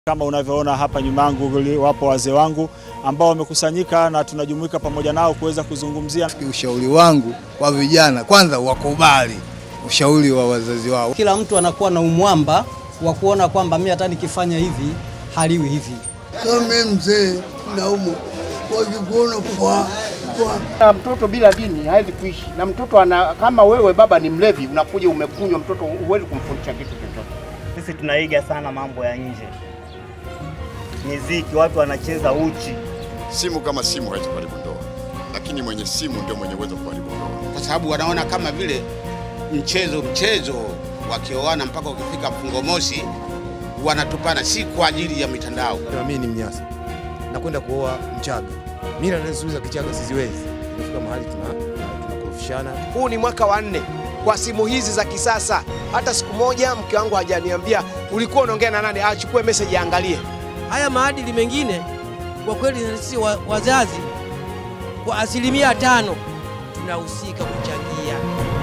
Kama unavyoona hapa nyuma yangu wapo wazee wangu ambao wamekusanyika na tunajumuika pamoja nao kuweza kuzungumzia. Ushauri wangu kwa vijana, kwanza wakubali ushauri wa wazazi wao. Kila mtu anakuwa na umwamba wa kuona kwamba mimi hata nikifanya hivi haliwi hivi. Kama mzee naumu wakikuona kwa Na mtoto bila dini hawezi kuishi, na mtoto ana, kama wewe baba ni mlevi, unakuja umekunywa, mtoto huwezi kumfundisha kitu chochote. Sisi tunaiga sana mambo ya nje, miziki, watu wanacheza uchi. Simu kama simu haiwezi kuharibu ndoa, lakini mwenye simu ndio mwenye uwezo wa kuharibu ndoa. kwa sababu wanaona kama vile mchezo mchezo, wakioana mpaka ukifika mfungo mosi wanatupana, si kwa ajili ya mitandao. Na mimi ni Mnyasa, nakwenda kuoa Mchaga. Mila na desturi za Kichaga siziwezi. Imefika mahali tuna tunakorofishana. Huu ni mwaka wa nne kwa simu hizi za kisasa. Hata siku moja mke wangu hajaniambia ulikuwa unaongea na nani, achukue message aangalie. Haya maadili mengine kwa kweli sisi wa, wazazi kwa asilimia tano tunahusika kuchangia.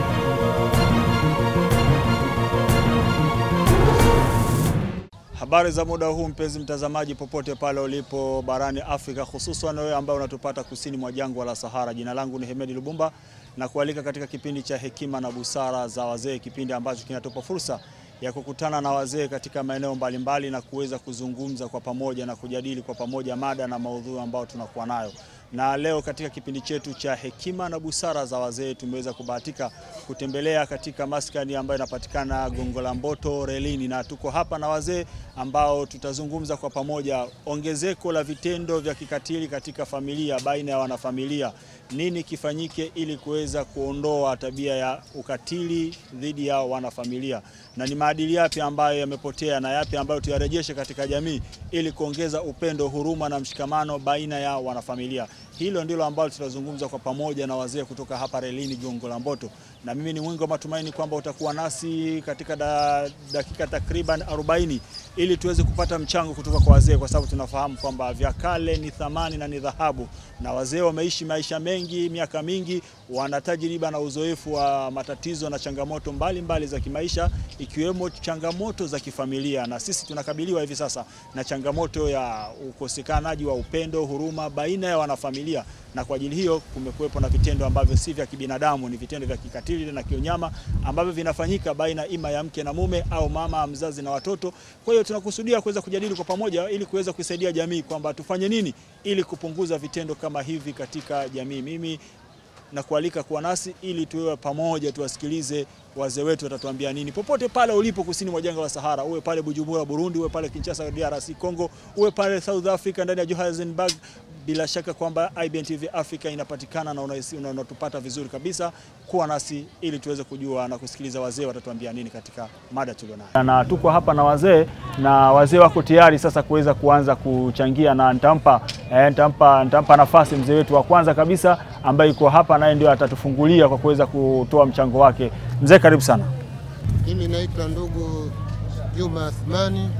Habari za muda huu, mpenzi mtazamaji, popote pale ulipo barani Afrika, hususan wewe ambaye unatupata kusini mwa jangwa la Sahara. Jina langu ni Hemedi Lubumba na kualika katika kipindi cha hekima na busara za wazee, kipindi ambacho kinatupa fursa ya kukutana na wazee katika maeneo mbalimbali na kuweza kuzungumza kwa pamoja na kujadili kwa pamoja mada na maudhui ambayo tunakuwa nayo. Na leo katika kipindi chetu cha hekima na busara za wazee tumeweza kubahatika kutembelea katika maskani ambayo inapatikana Gongo la Mboto relini, na tuko hapa na wazee ambao tutazungumza kwa pamoja ongezeko la vitendo vya kikatili katika familia baina ya wanafamilia. Nini kifanyike ili kuweza kuondoa tabia ya ukatili dhidi ya wanafamilia, na ni maadili yapi ambayo yamepotea na yapi ambayo tuyarejeshe katika jamii ili kuongeza upendo, huruma na mshikamano baina ya wanafamilia. Hilo ndilo ambalo tutazungumza kwa pamoja na wazee kutoka hapa relini Gongo la Mboto, na mimi ni mwingi wa matumaini kwamba utakuwa nasi katika da, dakika takriban 40 ili tuweze kupata mchango kutoka kwa wazee, kwa sababu tunafahamu kwamba vya kale ni thamani na ni dhahabu, na wazee wameishi maisha mengi, miaka mingi, wana tajriba na uzoefu wa matatizo na changamoto mbalimbali mbali za kimaisha, ikiwemo changamoto za kifamilia, na sisi tunakabiliwa hivi sasa na changamoto ya ukosekanaji wa upendo, huruma baina ya wanafamilia, na kwa ajili hiyo kumekuwepo na vitendo ambavyo si vya kibinadamu, ni vitendo vya kikatili na kiunyama ambavyo vinafanyika baina ima ya mke na mume au mama mzazi na watoto. Kwa hiyo tunakusudia kuweza kujadili kwa pamoja ili kuweza kuisaidia jamii kwamba tufanye nini ili kupunguza vitendo kama hivi katika jamii. Mimi na kualika kuwa nasi ili tuwe pamoja, tuwasikilize wazee wetu watatuambia nini, popote pale ulipo kusini mwa jangwa la Sahara, uwe pale Bujumbura Burundi, uwe pale Kinshasa DRC Congo, uwe pale South Africa ndani ya Johannesburg. Bila shaka kwamba IBN TV Africa inapatikana na unatupata vizuri kabisa. Kuwa nasi ili tuweze kujua na kusikiliza wazee watatuambia nini katika mada tulionayo, na tuko hapa na wazee na wazee wako tayari sasa kuweza kuanza kuchangia, na nitampa eh, nitampa nitampa nafasi mzee wetu wa kwanza kabisa ambaye yuko hapa, naye ndio atatufungulia kwa kuweza kutoa mchango wake. Mzee, karibu sana. Mimi naitwa ndugu Juma Athmani,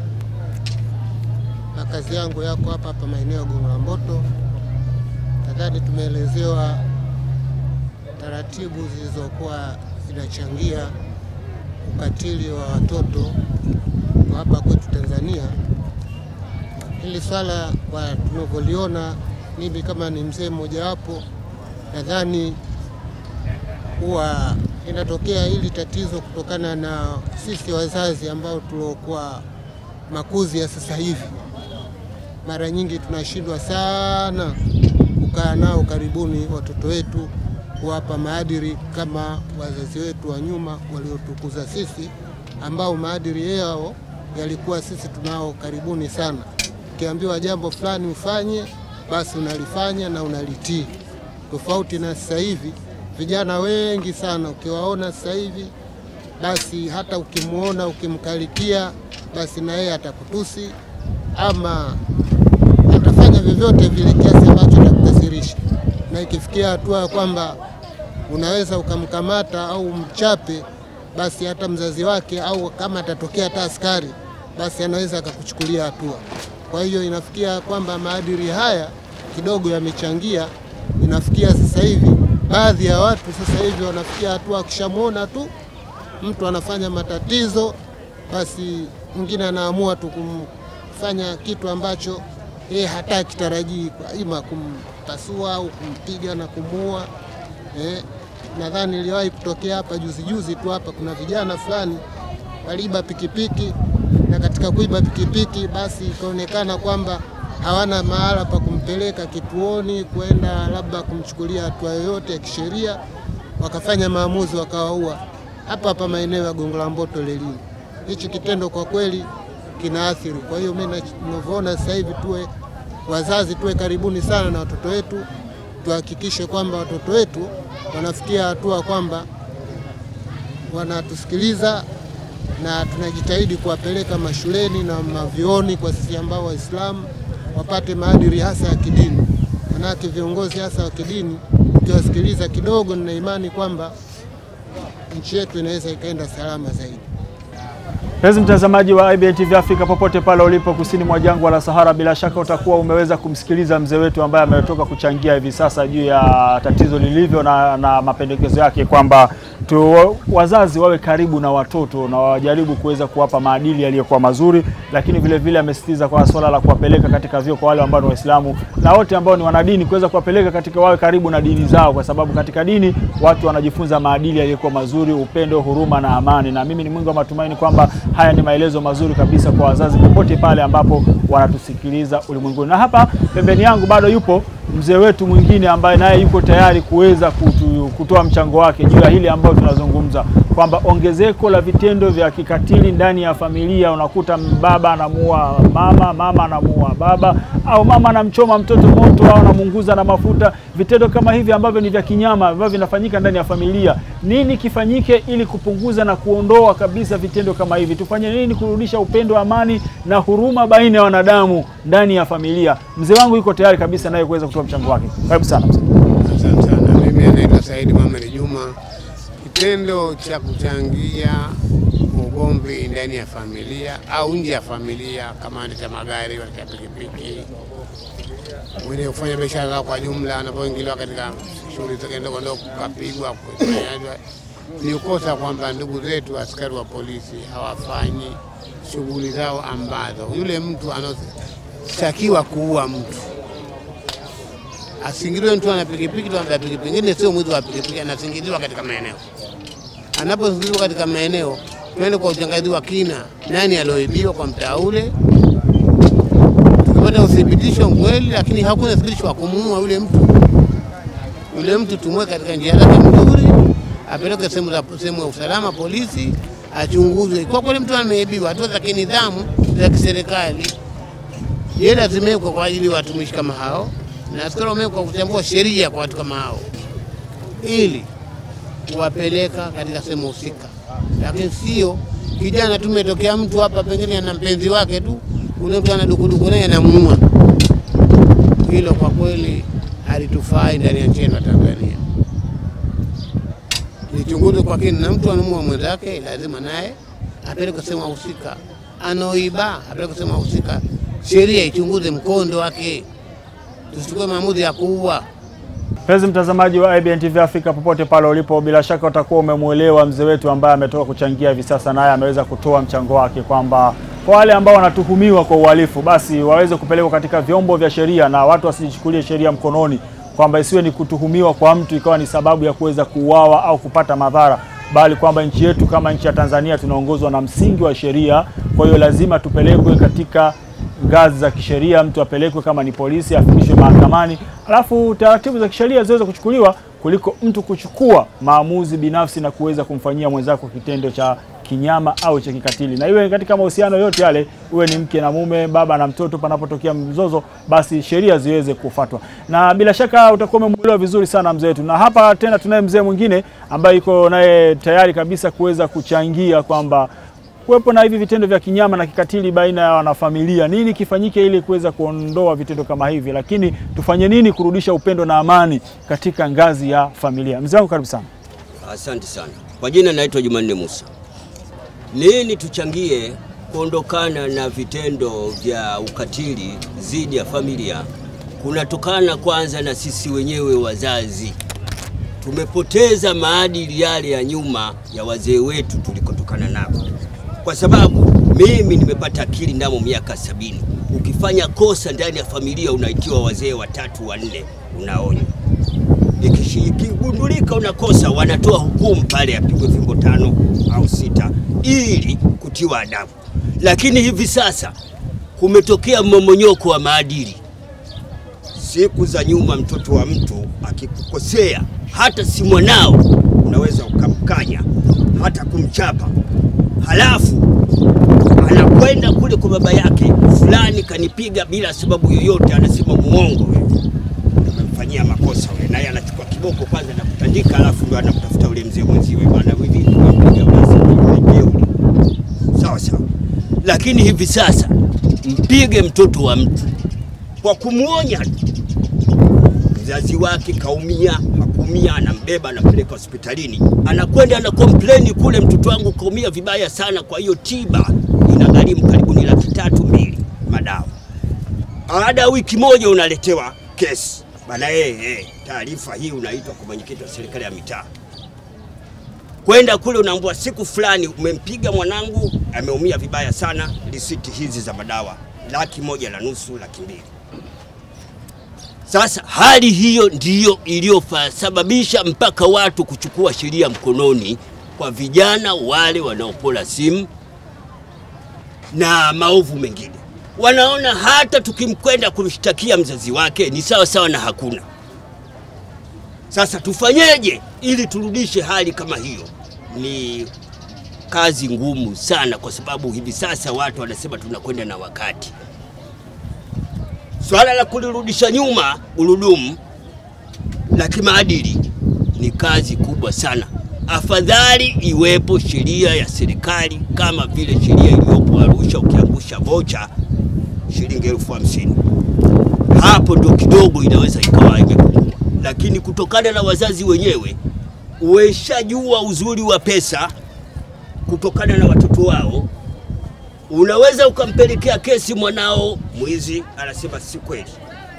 na kazi yangu yako hapa hapa maeneo ya Gongo la Mboto. Nadhani tumeelezewa taratibu zilizokuwa zinachangia ukatili wa watoto kwa hapa kwetu Tanzania. Hili swala kwa tunavyoliona, mimi kama ni mzee mmojawapo, nadhani huwa inatokea hili tatizo kutokana na sisi wazazi ambao tuliokuwa makuzi ya sasa hivi, mara nyingi tunashindwa sana kukaa nao karibuni watoto wetu, kuwapa maadili kama wazazi wetu wa nyuma waliotukuza sisi, ambao maadili yao yalikuwa sisi tunao karibuni sana. Ukiambiwa jambo fulani ufanye, basi unalifanya na unalitii, tofauti na sasa hivi vijana wengi sana ukiwaona sasa hivi, basi hata ukimwona ukimkarikia, basi na yeye atakutusi ama atafanya vyovyote vile kiasi ambacho atakukasirisha, na ikifikia hatua ya kwamba unaweza ukamkamata au mchape, basi hata mzazi wake au kama atatokea hata askari, basi anaweza akakuchukulia hatua. Kwa hiyo inafikia kwamba maadili haya kidogo yamechangia, inafikia sasa hivi baadhi ya watu sasa hivi wanafikia hatua, akishamwona tu mtu anafanya matatizo, basi mwingine anaamua tu kufanya kitu ambacho yeye hataki tarajii, kwa ima kumpasua au kumpiga na kumuua. Eh, nadhani iliwahi kutokea hapa juzi juzi tu hapa, kuna vijana fulani waliiba pikipiki na katika kuiba pikipiki basi ikaonekana kwamba hawana mahala pa kumpeleka kituoni kwenda labda kumchukulia hatua yoyote ya kisheria, wakafanya maamuzi wakawaua hapa hapa maeneo ya Gongo la Mboto Lelini. Hichi kitendo kwa kweli kinaathiri. Kwa hiyo mimi ninavyoona sasa hivi tuwe wazazi tuwe karibuni sana na watoto wetu, tuhakikishe kwamba watoto wetu wanafikia hatua kwamba wanatusikiliza na tunajitahidi kuwapeleka mashuleni na mavioni kwa sisi ambao Waislamu wapate maadili hasa ya kidini. Manake viongozi hasa wa kidini ukiwasikiliza kidogo, nina imani kwamba nchi yetu inaweza ikaenda salama zaidi. Mpenzi mtazamaji wa IBN TV Afrika popote pale ulipo kusini mwa jangwa la Sahara, bila shaka utakuwa umeweza kumsikiliza mzee wetu ambaye ametoka kuchangia hivi sasa juu ya tatizo lilivyo na, na mapendekezo yake kwamba tu wazazi wawe karibu na watoto na wajaribu kuweza kuwapa maadili yaliyokuwa mazuri, lakini vile vile amesisitiza kwa swala la kuwapeleka katika vyuo kwa wale ambao ni Waislamu na wote ambao ni wanadini, kuweza kuwapeleka katika wawe karibu na dini zao, kwa sababu katika dini watu wanajifunza maadili yaliyokuwa mazuri, upendo, huruma na amani. Na mimi ni mwingi wa matumaini kwamba haya ni maelezo mazuri kabisa kwa wazazi popote pale ambapo wanatusikiliza ulimwenguni. Na hapa pembeni yangu bado yupo mzee wetu mwingine ambaye naye yuko tayari kuweza kutu, kutoa mchango wake juu ya hili ambayo tunazungumza kwamba ongezeko la vitendo vya kikatili ndani ya familia, unakuta baba anamuua mama, mama anamuua baba, au mama anamchoma mtoto moto au anamunguza na mafuta. Vitendo kama hivi ambavyo ni vya kinyama ambavyo vinafanyika ndani ya familia, nini kifanyike ili kupunguza na kuondoa kabisa vitendo kama hivi? Tufanye nini kurudisha upendo, amani na huruma baina ya wanadamu ndani ya familia? Mzee wangu yuko tayari kabisa naye kuweza kutoa mchango wake. Karibu sana mzee. Asante sana. Mimi anaitwa Saidi Mohamed Juma. Kitendo cha kuchangia ugomvi ndani ya familia au nje ya familia, kama anaendesha magari, wanaendesha pikipiki, wenye kufanya biashara zao kwa jumla, anapoingiliwa katika shughuli zake ndogo ndogo, kupigwa, kufanywa, ni ukosa kwamba ndugu zetu askari wa polisi hawafanyi shughuli zao ambazo yule mtu anaotakiwa kuua mtu asingiliwe mtu ana pikipiki tu ana pikipiki, pengine sio mwizi wa pikipiki, anasingiliwa katika maeneo. Anaposingiliwa katika maeneo, tuende kwa uchangazi wa kina, nani alioibiwa kwa mtaa ule, tukipata uthibitisho kweli, lakini hakuna uthibitisho wa kumuua yule mtu. Yule mtu tumwe katika njia zake mzuri, apeleke sehemu za sehemu ya usalama, polisi achunguzwe. Kwa kweli mtu ameibiwa, hatua za kinidhamu za kiserikali, yeye lazima kwa ajili ya watumishi kama hao na askari wamewekwa kutambua sheria kwa watu kama hao ili kuwapeleka katika sehemu husika, lakini sio kijana tu umetokea mtu hapa, pengine ana mpenzi wake tu, ule mtu ana dukuduku naye anamuua. Hilo kwa kweli halitufai ndani ya nchi yetu ya Tanzania. Lichunguzwe kwa kina, na mtu anamuua mwenzake, lazima naye apeleke sehemu husika. Anaoiba apeleke sehemu husika, sheria ichunguze mkondo wake tusichukue maamuzi ya kuua. Mpenzi mtazamaji wa IBN TV Afrika popote pale ulipo, bila shaka utakuwa umemwelewa mzee wetu ambaye ametoka kuchangia hivi sasa, naye ameweza kutoa mchango wake kwamba kwa wale ambao wanatuhumiwa kwa uhalifu basi waweze kupelekwa katika vyombo vya sheria na watu wasijichukulie sheria mkononi, kwamba isiwe ni kutuhumiwa kwa mtu ikawa ni sababu ya kuweza kuuawa au kupata madhara, bali kwamba nchi yetu kama nchi ya Tanzania tunaongozwa na msingi wa sheria. Kwa hiyo lazima tupelekwe katika ngazi za kisheria, mtu apelekwe kama ni polisi, afikishwe mahakamani, alafu taratibu za kisheria ziweze kuchukuliwa kuliko mtu kuchukua maamuzi binafsi na kuweza kumfanyia mwenzako kitendo cha kinyama au cha kikatili. Na iwe katika mahusiano yote yale, uwe ni mke na mume, baba na mtoto, panapotokea mzozo, basi sheria ziweze kufuatwa. Na bila shaka utakuwa umemwelewa vizuri sana mzee wetu. Na hapa tena tunaye mzee mwingine ambaye yuko naye tayari kabisa kuweza kuchangia kwamba kuwepo na hivi vitendo vya kinyama na kikatili baina ya wanafamilia, nini kifanyike ili kuweza kuondoa vitendo kama hivi, lakini tufanye nini kurudisha upendo na amani katika ngazi ya familia? Mzee wangu, karibu sana. Asante sana. Kwa jina naitwa Jumanne Musa. Nini tuchangie kuondokana na vitendo vya ukatili dhidi ya familia? Kunatokana kwanza na sisi wenyewe wazazi, tumepoteza maadili yale ya nyuma ya wazee wetu tulikotokana nako kwa sababu Mimi nimepata akili ndamo miaka sabini. Ukifanya kosa ndani ya familia unaitiwa wazee watatu wanne, unaonywa. Ikishi- Ikigundulika unakosa, wanatoa hukumu pale, apigwe fimbo tano au sita ili kutiwa adabu. Lakini hivi sasa kumetokea mmomonyoko wa maadili. Siku za nyuma, mtoto wa mtu akikukosea, hata si mwanao, unaweza ukamkanya hata kumchapa, halafu anakwenda kule kwa baba yake, fulani kanipiga bila sababu yoyote, anasema muongo wewe, umemfanyia makosa wewe, naye anachukua kiboko kwanza na kutandika, halafu ndo anamtafuta yule mzee mwenziwe, bwana hivi umempiga basi, ni jeuri. Sawa sawa, lakini hivi sasa mpige mtoto wa mtu kwa kumwonya tu mzazi wake kaumia, hakuumia, anambeba anampeleka hospitalini, anakwenda ana kompleni kule, mtoto wangu kaumia vibaya sana, kwa hiyo tiba inagharimu karibu ni laki tatu mbili madawa. Baada ya wiki moja unaletewa kesi bana, eh, eh, taarifa hii unaitwa kwa mwenyekiti wa serikali ya mitaa kwenda kule unaambua siku fulani umempiga mwanangu, ameumia vibaya sana, risiti hizi za madawa laki moja na nusu, laki mbili. Sasa hali hiyo ndiyo iliyosababisha mpaka watu kuchukua sheria mkononi kwa vijana wale wanaopola simu na maovu mengine. Wanaona hata tukimkwenda kumshtakia mzazi wake ni sawa sawa na hakuna. Sasa tufanyeje ili turudishe hali kama hiyo? Ni kazi ngumu sana, kwa sababu hivi sasa watu wanasema tunakwenda na wakati. Swala la kulirudisha nyuma gurudumu la kimaadili ni kazi kubwa sana. Afadhali iwepo sheria ya serikali kama vile sheria iliyopo Arusha, ukiangusha vocha shilingi elfu hamsini hapo ndo kidogo inaweza ikawa imepungua, lakini kutokana na wazazi wenyewe weshajua uzuri wa pesa kutokana na watoto wao Unaweza ukampelekea kesi mwanao mwizi, anasema si kweli,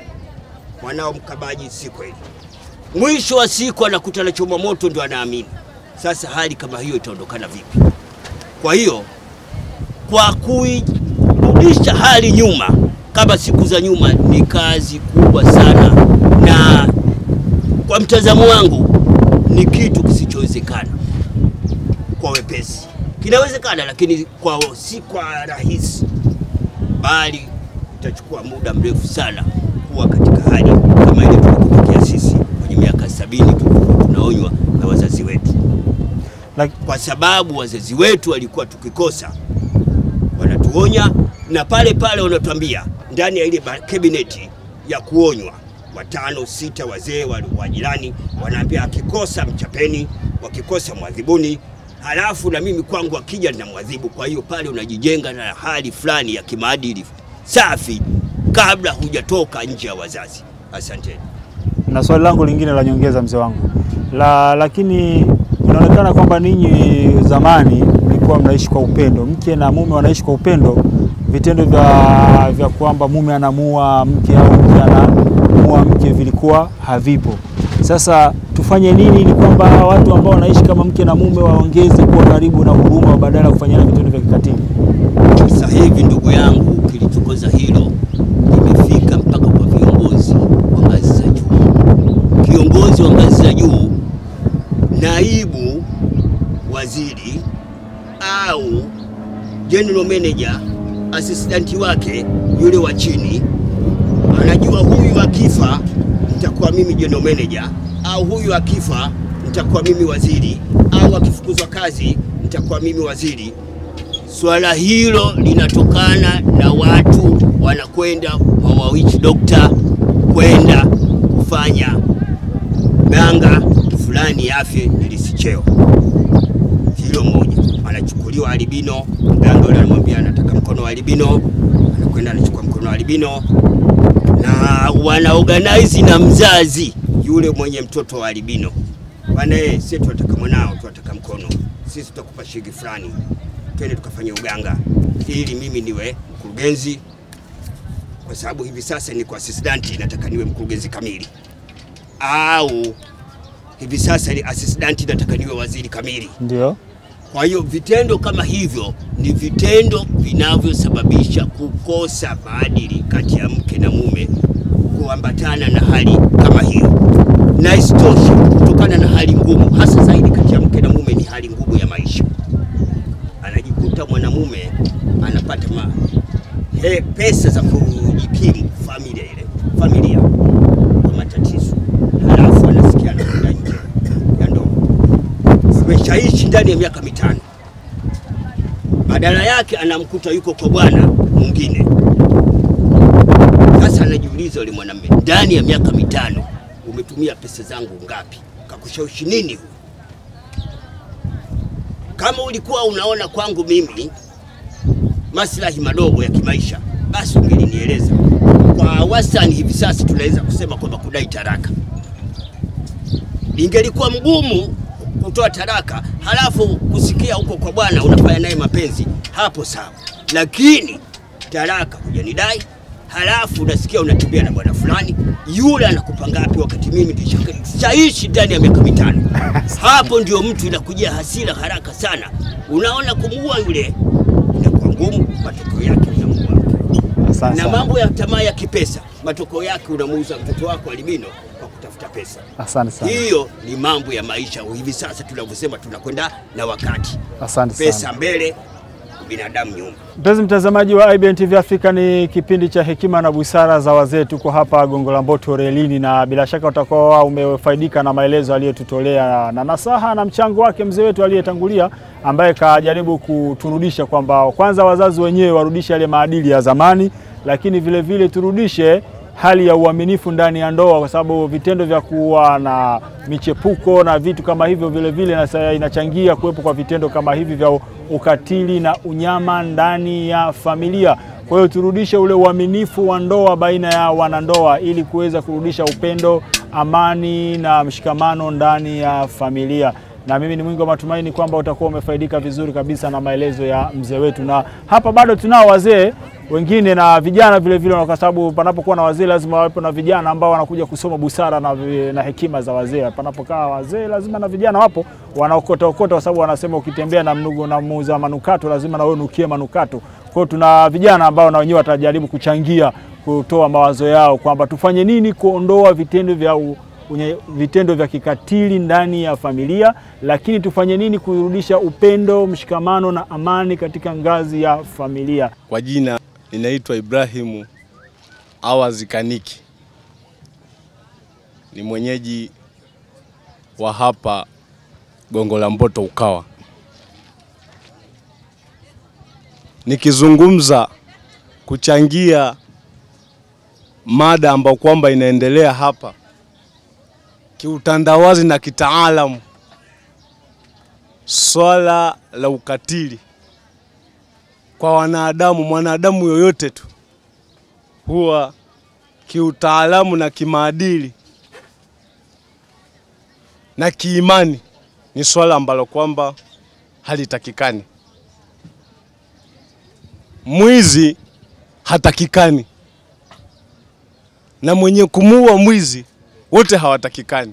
mwanao mkabaji, si kweli. Mwisho wa siku anakuta na choma moto, ndio anaamini. Sasa hali kama hiyo itaondokana vipi? Kwa hiyo kwa kuirudisha hali nyuma kama siku za nyuma ni kazi kubwa sana, na kwa mtazamo wangu ni kitu kisichowezekana kwa wepesi kinawezekana, lakini kwa si kwa rahisi, bali itachukua muda mrefu sana kuwa katika hali kama ile tulikofikia sisi kwenye miaka sabini tulikuwa tunaonywa na wazazi wetu, kwa sababu wazazi wetu walikuwa tukikosa wanatuonya, na pale pale wanatuambia ndani ya ile kabineti ya kuonywa watano sita wazee wa jirani wanaambia, akikosa mchapeni, wakikosa mwadhibuni halafu na mimi kwangu akija ninamwadhibu. Kwa hiyo pale unajijenga na hali fulani ya kimaadili safi kabla hujatoka nje ya wazazi. Asanteni. Na swali langu lingine la nyongeza, mzee wangu la, lakini inaonekana kwamba ninyi zamani mlikuwa mnaishi kwa upendo, mke na mume wanaishi kwa upendo. Vitendo vya, vya kwamba mume anamuua mke au mke anamuua mke vilikuwa havipo. Sasa tufanye nini ili kwamba hawa watu ambao wanaishi kama mke na mume waongeze kuwa karibu na huruma badala ya kufanyana vitendo vya kikatili? Sasa hivi ndugu yangu, kilichokoza hilo limefika mpaka kwa viongozi wa ngazi za juu. Kiongozi wa ngazi za juu, naibu waziri au general manager, assistant wake yule wa chini anajua huyu akifa nitakuwa mimi general manager, au huyu akifa nitakuwa mimi waziri, au akifukuzwa kazi nitakuwa mimi waziri. Swala hilo linatokana na watu wanakwenda kwa witch doctor kwenda kufanya ganga fulani afye ilisicheo. Hilo moja, anachukuliwa albino, mganga yule anamwambia anataka mkono wa albino, anakwenda anachukua mkono wa albino na wana organize na mzazi yule mwenye mtoto wa albino, bwana eh, sisi tunataka mwanao, tunataka mkono, sisi tutakupa shilingi fulani, twende tukafanya uganga ili mimi niwe mkurugenzi, kwa sababu hivi sasa niko assistant, nataka niwe mkurugenzi kamili, au hivi sasa ni assistant, nataka niwe waziri kamili. Ndio. Kwa hiyo vitendo kama hivyo ni vitendo vinavyosababisha kukosa maadili kati ya mke na mume, kuambatana na hali kama hiyo, na isitoshe kutokana na hali ngumu, hasa zaidi kati ya mke na mume, ni hali ngumu ya maisha. Anajikuta mwanamume anapata ma, he, pesa za kujikimu familia ile familia kwa matatizo, halafu anasikia anakwenda nje ya ndoa zimeshaishi ndani ya miaka mitano, badala yake anamkuta yuko kwa bwana mwingine. Sasa anajiuliza yule mwanamume, ndani ya miaka mitano umetumia pesa zangu ngapi? Kakushawishi nini huyu? Kama ulikuwa unaona kwangu mimi maslahi madogo ya kimaisha, basi ungelinieleza. Kwa wastani hivi sasa tunaweza kusema kwamba kudai taraka ingelikuwa mgumu kutoa taraka halafu kusikia huko kwa bwana unafanya naye mapenzi, hapo sawa, lakini taraka hujanidai, halafu unasikia unatembea na bwana fulani, yule anakupa ngapi, wakati mimi nishaishi ndani ya miaka mitano? Hapo ndio mtu inakujia hasira haraka sana, unaona kumuua yule inakuwa ngumu, matokeo yake unamuua Asante na sana. mambo ya tamaa ya kipesa, matokeo yake unamuuza mtoto wako albino kwa kutafuta pesa. Asante sana. Hiyo ni mambo ya maisha hivi sasa tunavyosema, tunakwenda na wakati. Asante Pesa sana. mbele, binadamu nyuma. Mpenzi mtazamaji wa IBN TV Afrika, ni kipindi cha hekima na busara za wazee. Tuko hapa Gongo la Mboto relini, na bila shaka utakuwa umefaidika na maelezo aliyotutolea na nasaha na mchango wake mzee wetu aliyetangulia, ambaye kajaribu kuturudisha kwamba kwanza wazazi wenyewe warudishe yale maadili ya zamani, lakini vile vile turudishe hali ya uaminifu ndani ya ndoa, kwa sababu vitendo vya kuwa na michepuko na vitu kama hivyo vile vile nasa- inachangia kuwepo kwa vitendo kama hivi vya ukatili na unyama ndani ya familia. Kwa hiyo turudishe ule uaminifu wa ndoa baina ya wanandoa ili kuweza kurudisha upendo, amani na mshikamano ndani ya familia na mimi ni mwingi wa matumaini kwamba utakuwa umefaidika vizuri kabisa na maelezo ya mzee wetu, na hapa bado tunao wazee wengine na vijana vile vile, kwa sababu panapokuwa na wazee lazima wawepo na vijana ambao wanakuja kusoma busara na, vi- na hekima za wazee. Panapokaa wazee lazima na vijana wapo wanaokota okota, kwa sababu wanasema ukitembea na mnugu na muuza manukato lazima na wewe unukie manukato. Kwa hiyo tuna vijana ambao na wenyewe watajaribu kuchangia kutoa mawazo yao kwamba tufanye nini kuondoa vitendo vya u, unye, vitendo vya kikatili ndani ya familia, lakini tufanye nini kurudisha upendo, mshikamano na amani katika ngazi ya familia. Kwa jina ninaitwa Ibrahimu Awazi Kaniki, ni mwenyeji wa hapa Gongo la Mboto Ukawa. Nikizungumza kuchangia mada ambayo kwamba inaendelea hapa kiutandawazi na kitaalamu, swala la ukatili kwa wanadamu, mwanadamu yoyote tu, huwa kiutaalamu na kimaadili na kiimani ni swala ambalo kwamba halitakikani. Mwizi hatakikani na mwenye kumuua mwizi wote hawatakikani.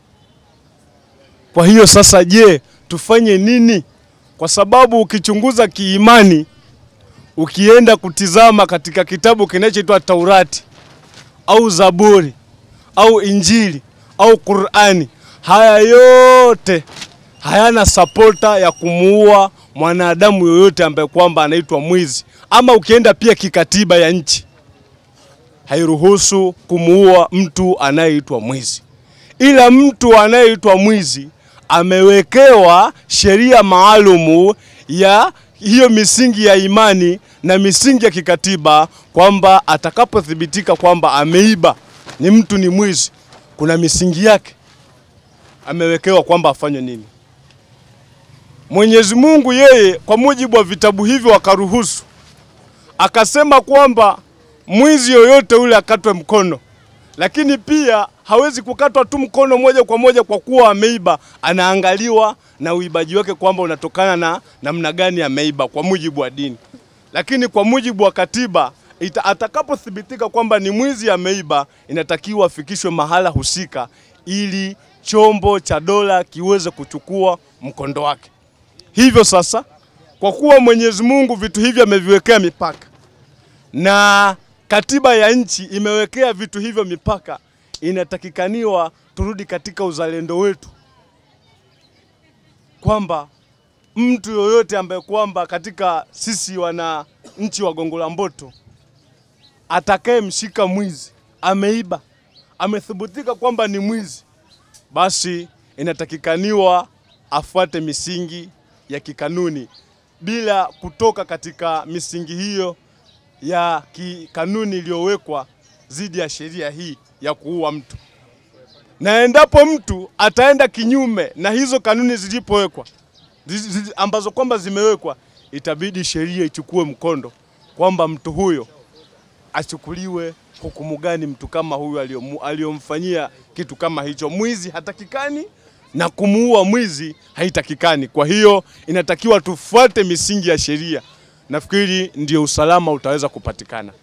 Kwa hiyo sasa, je, tufanye nini? Kwa sababu ukichunguza kiimani, ukienda kutizama katika kitabu kinachoitwa Taurati au Zaburi au Injili au Qur'ani, haya yote hayana sapota ya kumuua mwanadamu yoyote ambaye kwamba anaitwa mwizi. Ama ukienda pia kikatiba ya nchi hairuhusu kumuua mtu anayeitwa mwizi, ila mtu anayeitwa mwizi amewekewa sheria maalumu ya hiyo misingi ya imani na misingi ya kikatiba kwamba atakapothibitika kwamba ameiba ni mtu ni mwizi, kuna misingi yake amewekewa kwamba afanye nini. Mwenyezi Mungu yeye kwa mujibu wa vitabu hivyo akaruhusu, akasema kwamba mwizi yoyote ule akatwe mkono, lakini pia hawezi kukatwa tu mkono moja kwa moja kwa kuwa ameiba. Anaangaliwa na uibaji wake kwamba unatokana na namna gani ameiba kwa mujibu wa dini, lakini kwa mujibu wa katiba ita, atakapothibitika kwamba ni mwizi ameiba, inatakiwa afikishwe mahala husika ili chombo cha dola kiweze kuchukua mkondo wake. Hivyo sasa, kwa kuwa Mwenyezi Mungu vitu hivi ameviwekea mipaka na katiba ya nchi imewekea vitu hivyo mipaka, inatakikaniwa turudi katika uzalendo wetu, kwamba mtu yoyote ambaye kwamba katika sisi wana nchi wa Gongo la Mboto atakayemshika mwizi ameiba, amethibitika kwamba ni mwizi, basi inatakikaniwa afuate misingi ya kikanuni bila kutoka katika misingi hiyo ya kikanuni iliyowekwa dhidi ya sheria hii ya kuua mtu. Na endapo mtu ataenda kinyume na hizo kanuni zilipowekwa zizi- zizi- ambazo kwamba zimewekwa, itabidi sheria ichukue mkondo kwamba mtu huyo achukuliwe hukumu gani mtu kama huyu aliyomu- aliyomfanyia kitu kama hicho. Mwizi hatakikani na kumuua mwizi haitakikani. Kwa hiyo inatakiwa tufuate misingi ya sheria. Nafikiri ndio usalama utaweza kupatikana.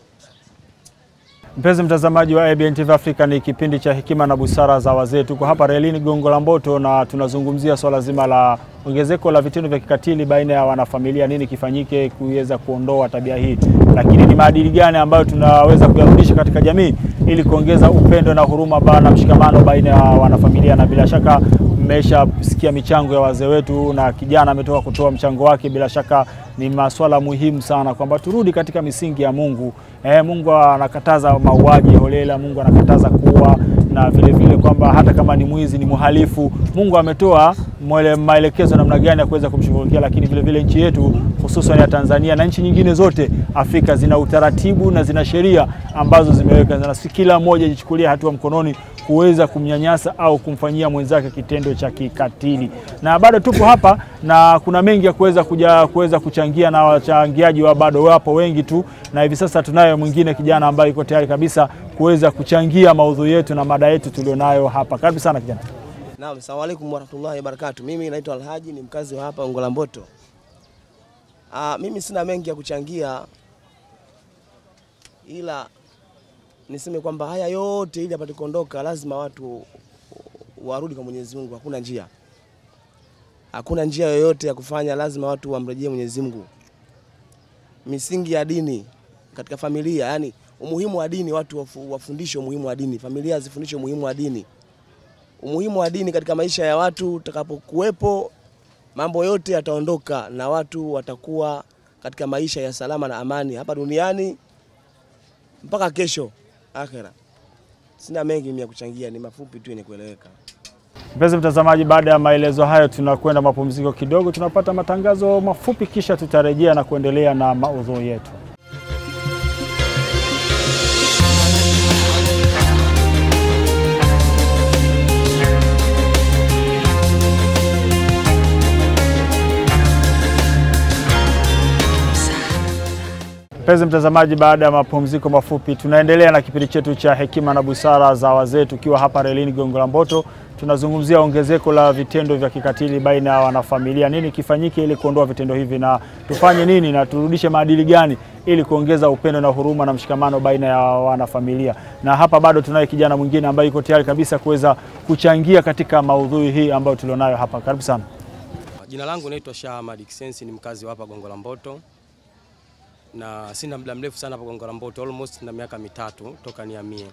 Mpenzi mtazamaji wa ABN TV Africa, ni kipindi cha hekima na busara za wazee. Tuko hapa relini Gongo la Mboto na tunazungumzia swala zima la ongezeko la vitendo vya kikatili baina ya wanafamilia. Nini kifanyike kuweza kuondoa tabia hii, lakini ni maadili gani ambayo tunaweza kuyarudisha katika jamii ili kuongeza upendo na huruma ba- na mshikamano baina ya wanafamilia, na bila shaka mmeshasikia michango ya wazee wetu na kijana ametoka kutoa mchango wake. Bila shaka ni maswala muhimu sana kwamba turudi katika misingi ya Mungu. Eh, Mungu anakataza mauaji holela, Mungu anakataza kuua na vile vile kwamba hata kama ni mwizi ni mhalifu, Mungu ametoa mwele- maelekezo namna gani ya kuweza kumshughulikia. Lakini vile vile nchi yetu hususan ya Tanzania na nchi nyingine zote Afrika zina utaratibu na zina sheria ambazo zimeweka, na si kila mmoja ajichukulia hatua mkononi kuweza kumnyanyasa au kumfanyia mwenzake kitendo cha kikatili. Na bado tupo hapa na kuna mengi ya kuweza kuja kuweza kuchangia, na wachangiaji wa bado wapo wengi tu, na hivi sasa tunaye mwingine kijana ambaye yuko tayari kabisa kuweza kuchangia maudhui yetu na mada yetu tulionayo hapa. Karibu sana kijana. Naam, asalamu alaykum warahmatullahi wabarakatuh. Mimi naitwa Alhaji, ni mkazi wa hapa Gongo la Mboto. Ah, mimi sina mengi ya kuchangia, ila niseme kwamba haya yote ili apate kuondoka, lazima watu warudi kwa Mwenyezi Mungu. Hakuna njia, hakuna njia yoyote ya kufanya, lazima watu wamrejee Mwenyezi Mungu. Misingi ya dini katika familia, yani umuhimu wa dini, watu wafu- wafundishwe umuhimu wa dini, familia zifundishwe umuhimu wa dini umuhimu wa dini katika maisha ya watu utakapokuwepo, mambo yote yataondoka na watu watakuwa katika maisha ya salama na amani hapa duniani mpaka kesho akhera. Sina mengi mimi ya kuchangia, ni mafupi tu yenye kueleweka. Mpenzi mtazamaji, baada ya maelezo hayo, tunakwenda mapumziko kidogo, tunapata matangazo mafupi, kisha tutarejea na kuendelea na maudhui yetu. Mpenzi mtazamaji, baada ya mapumziko mafupi, tunaendelea na kipindi chetu cha hekima na busara za wazee, tukiwa hapa relini Gongo la Mboto. Tunazungumzia ongezeko la vitendo vya kikatili baina ya wanafamilia. Nini kifanyike ili kuondoa vitendo hivi, na tufanye nini na turudishe maadili gani ili kuongeza upendo na huruma na mshikamano baina ya wanafamilia? Na hapa bado tunaye kijana mwingine ambaye yuko tayari kabisa kuweza kuchangia katika maudhui hii ambayo tulionayo hapa. Karibu sana. Jina langu naitwa Shah Ahmad Kisensi, ni mkazi wa hapa Gongo la Mboto na sina muda mrefu sana hapa Gongo la Mboto, almost na miaka mitatu toka nihamie.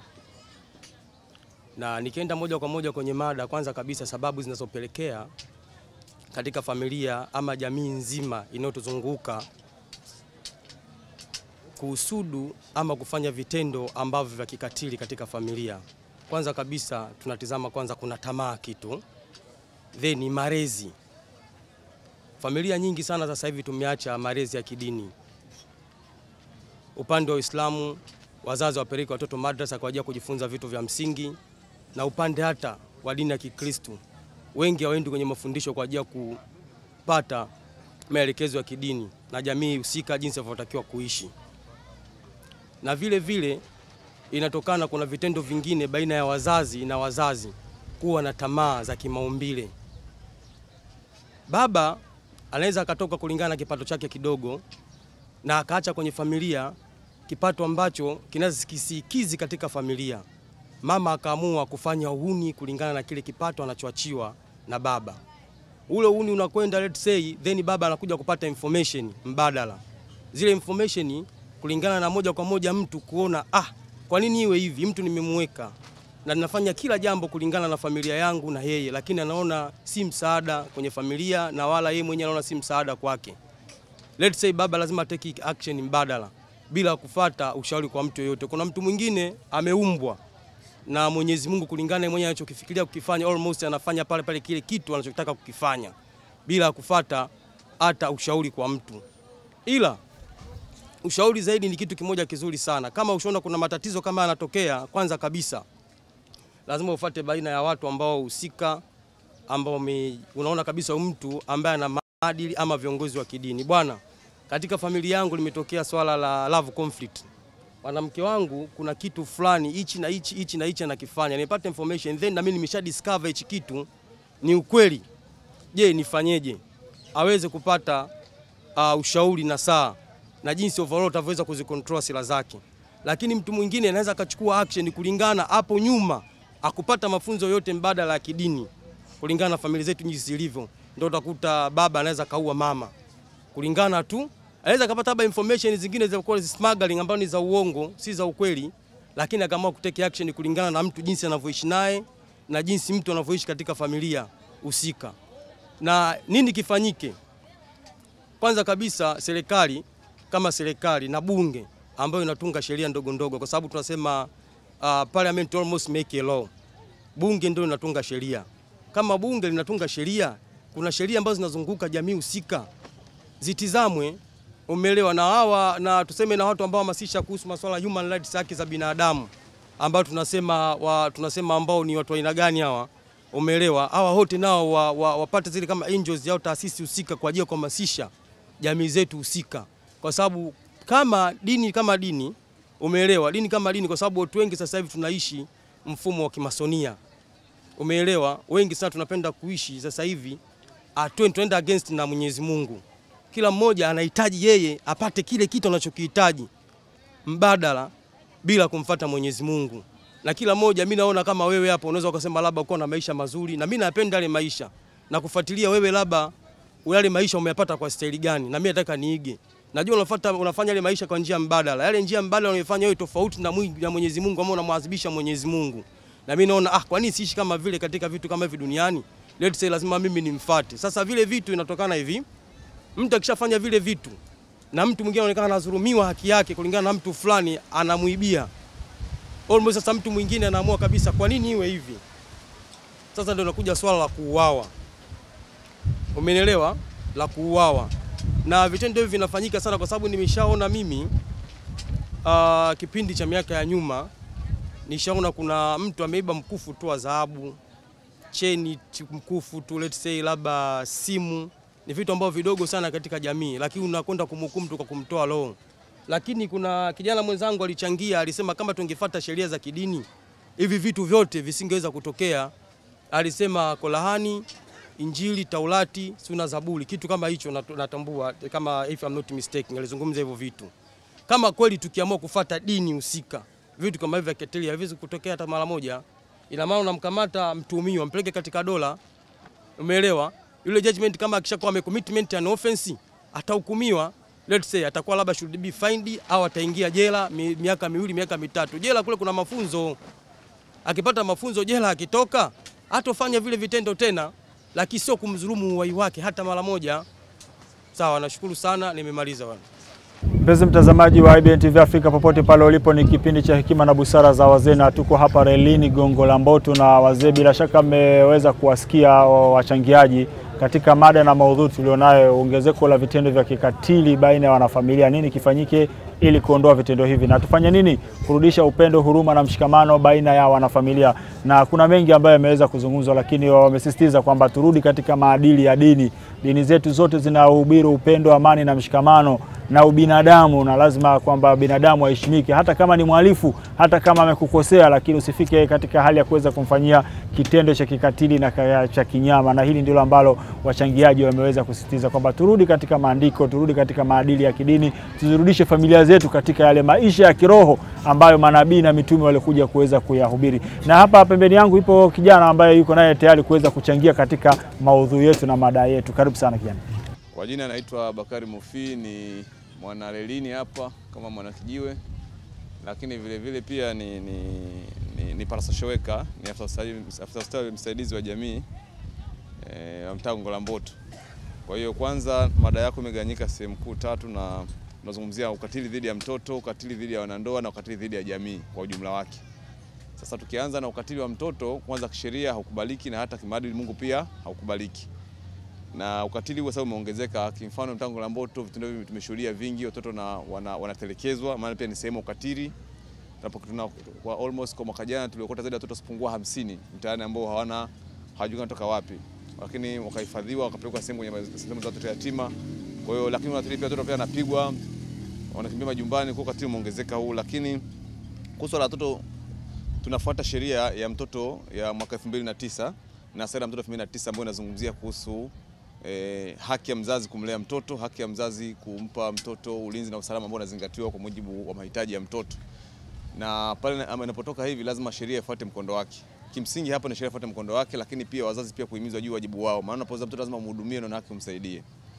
Na nikienda moja kwa moja kwenye mada, kwanza kabisa sababu zinazopelekea katika familia ama jamii nzima inayotuzunguka kuhusudu ama kufanya vitendo ambavyo vya kikatili katika familia. Kwanza kabisa tunatizama kwanza, kuna tamaa kitu, then ni malezi. Familia nyingi sana sasa hivi tumeacha malezi ya kidini upande wa Uislamu wazazi wapeleke watoto madrasa kwa ajili ya kujifunza vitu vya msingi, na upande hata wa dini ya Kikristo wengi hawaendi kwenye mafundisho kwa ajili ya kupata maelekezo ya kidini na jamii husika jinsi inavyotakiwa kuishi. Na vile vile inatokana, kuna vitendo vingine baina ya wazazi na wazazi kuwa na tamaa za kimaumbile. Baba anaweza akatoka kulingana na kipato chake kidogo na akaacha kwenye familia kipato ambacho kinaweza kisikizi katika familia. Mama akaamua kufanya uhuni kulingana na kile kipato anachoachiwa na baba. ule uni unakwenda let's say, then baba anakuja kupata information mbadala. Zile information kulingana na moja kwa moja mtu kuona ah, kwa nini iwe hivi? Mtu nimemweka na ninafanya kila jambo kulingana na familia yangu na yeye, lakini anaona si msaada kwenye familia na wala yeye mwenyewe anaona si msaada kwake. Let's say baba lazima take action mbadala bila kufata ushauri kwa mtu yoyote. Kuna mtu mwingine ameumbwa na Mwenyezi Mungu kulingana na mwenyewe anachokifikiria kukifanya, almost anafanya pale pale kile kitu anachotaka kukifanya bila kufata hata ushauri kwa mtu. Ila ushauri zaidi ni kitu kimoja kizuri sana. Kama ushaona kuna matatizo kama yanatokea, kwanza kabisa lazima ufate baina ya watu ambao husika, ambao me, unaona kabisa mtu ambaye ana maadili ama viongozi wa kidini. Bwana, katika familia yangu limetokea swala la love conflict mwanamke wangu kuna kitu fulani hichi na hichi hichi na hichi anakifanya, nipate information then na mimi nimesha discover hichi kitu ni ukweli. Je, nifanyeje? Aweze kupata uh, ushauri na saa na jinsi overall ataweza kuzicontrol sila zake. Lakini mtu mwingine anaweza akachukua action kulingana hapo nyuma akupata mafunzo yote mbadala ya kidini kulingana na familia zetu jinsi zilivyo, ndio utakuta baba anaweza kaua mama kulingana tu anaweza kapata haba information zingine za kwa smuggling ambazo ni za uongo, si za ukweli, lakini akaamua kuteke action kulingana na mtu jinsi anavyoishi naye na jinsi mtu anavyoishi katika familia husika. Na nini kifanyike? Kwanza kabisa serikali kama serikali na bunge ambayo inatunga sheria ndogo ndogo, kwa sababu tunasema uh, parliament almost make a law. Bunge ndio linatunga sheria. Kama bunge linatunga sheria, kuna sheria ambazo zinazunguka jamii husika zitizamwe umeelewa na hawa na tuseme na watu ambao hamasisha kuhusu masuala ya human rights, haki za binadamu ambao tunasema wa, tunasema ambao ni watu wa aina gani hawa, umeelewa? Hawa wote nao wa, wa, wapate zile kama angels au taasisi husika kwa ajili ya kuhamasisha jamii zetu husika, kwa sababu kama dini kama dini, umeelewa? Dini kama dini, kwa sababu watu wengi sasa hivi tunaishi mfumo wa kimasonia, umeelewa? Wengi sana tunapenda kuishi sasa hivi tuenda against na Mwenyezi Mungu kila mmoja anahitaji yeye apate kile kitu anachokihitaji mbadala bila kumfata Mwenyezi Mungu. Na kila mmoja mimi naona kama wewe hapo unaweza ukasema labda uko na maisha mazuri na mimi napenda yale maisha na kufuatilia wewe labda yale maisha umeyapata kwa staili gani na mimi nataka niige. Najua unafuata unafanya yale maisha kwa njia mbadala. Yale njia mbadala unayofanya wewe tofauti na na Mwenyezi Mungu ama unamwadhibisha Mwenyezi Mungu. Na mimi naona ah, kwa nini siishi kama vile katika vitu kama hivi duniani? Let's say lazima mimi nimfuate. Sasa vile vitu inatokana hivi mtu akishafanya vile vitu na mtu mwingine anaonekana anadhulumiwa haki yake kulingana na mtu fulani anamuibia, almost sasa mtu mwingine anaamua kabisa, kwa nini iwe hivi? Sasa ndio nakuja swala la kuuawa, umenielewa? La kuuawa na vitendo hivi vinafanyika sana, kwa sababu nimeshaona mimi uh, kipindi cha miaka ya nyuma nishaona kuna mtu ameiba mkufu tu wa dhahabu, cheni mkufu tu, let's say labda simu ni vitu ambavyo vidogo sana katika jamii, lakini unakwenda kumhukumu tu kwa kumtoa roho. Lakini kuna kijana mwenzangu alichangia, alisema kama tungefuata sheria za kidini hivi vitu vyote visingeweza kutokea. Alisema Korani, Injili, Taurati, Suna, Zaburi, kitu kama hicho natambua, kama if I'm not mistaken, alizungumza hivyo vitu. Kama kweli tukiamua kufuata dini husika, vitu kama hivi vya keteli haviwezi kutokea hata mara moja. Ina maana unamkamata mtuhumiwa, mpeleke katika dola, umeelewa? yule judgment kama akishakuwa amecommitment an offense atahukumiwa, let's say atakuwa labda should be fined au ataingia jela mi, miaka miwili miaka mitatu. Jela kule kuna mafunzo, akipata mafunzo jela, akitoka hatofanya vile vitendo tena, lakini sio kumdhulumu uhai wake hata mara moja. Sawa, nashukuru sana, nimemaliza bwana. Mpenzi mtazamaji wa IBN TV Afrika popote pale ulipo, ni kipindi cha hekima na busara za wazee, na tuko hapa relini Gongo la Mboto na wazee. Bila shaka mmeweza kuwasikia wachangiaji katika mada na maudhui tulionayo, ongezeko la vitendo vya kikatili baina ya wanafamilia. Nini kifanyike ili kuondoa vitendo hivi na tufanye nini kurudisha upendo, huruma na mshikamano baina ya wanafamilia? Na kuna mengi ambayo yameweza kuzungumzwa, lakini wamesisitiza kwamba turudi katika maadili ya dini. Dini zetu zote zinahubiri upendo, amani na mshikamano na ubinadamu, na lazima kwamba binadamu aheshimike, hata kama ni mhalifu, hata kama amekukosea, lakini usifike katika hali ya kuweza kumfanyia kitendo cha kikatili na cha kinyama. Na hili ndilo ambalo wachangiaji wameweza kusisitiza kwamba turudi katika maandiko, turudi katika maadili ya kidini, tuzirudishe familia familia zetu katika yale maisha ya kiroho ambayo manabii na mitume walikuja kuweza kuyahubiri. Na hapa pembeni yangu ipo kijana ambaye yuko naye tayari kuweza kuchangia katika maudhui yetu na mada yetu. Karibu sana kijana. Kwa jina naitwa Bakari Mufi, ni mwanalelini hapa kama mwanakijiwe, lakini vile vile pia ni, ni, ni, ni parasocial worker, ni afisa ustawi- afisa ustawi msaidizi wa jamii eh, wa mtaa Gongo la Mboto. Kwa hiyo kwanza, mada yako imegawanyika sehemu kuu tatu, na tunazungumzia ukatili dhidi ya mtoto, ukatili dhidi ya wanandoa na ukatili dhidi ya jamii kwa ujumla wake. Sasa tukianza na ukatili wa mtoto, kwanza kisheria haukubaliki na hata kimaadili Mungu pia haukubaliki na ukatili huu sasa umeongezeka. Kimfano mtango la Mboto, vitendo hivi tumeshuhudia vingi, watoto na wana, wanatelekezwa, maana pia ni sehemu ya ukatili. Tunapo- tuna- kwa almost kwa mwaka jana tuliokota zaidi ya watoto sipungua hamsini mtaani ambao hawana hawajui wanatoka wapi, lakini wakahifadhiwa wakapelekwa sehemu kwenye ma- sehemu za watoto yatima. Kwa hiyo lakini wanatili pia watoto pia wanapigwa, wanakimbia majumbani, kwa ukatili umeongezeka huu. Lakini kuhusu la watoto tunafuata sheria ya mtoto ya mwaka 2009 na sera ya mtoto 2009 ambayo inazungumzia kuhusu eh, haki ya mzazi kumlea mtoto, haki ya mzazi kumpa mtoto ulinzi na usalama ambao unazingatiwa kwa mujibu wa mahitaji ya mtoto. Na pale na- ama inapotoka hivi, lazima sheria ifuate mkondo wake. Kimsingi hapa ni sheria ifuate mkondo wake, lakini pia wazazi pia kuhimizwa juu ya wajibu wao, maana unapozaa mtoto lazima umhudumie na haki umsaidie.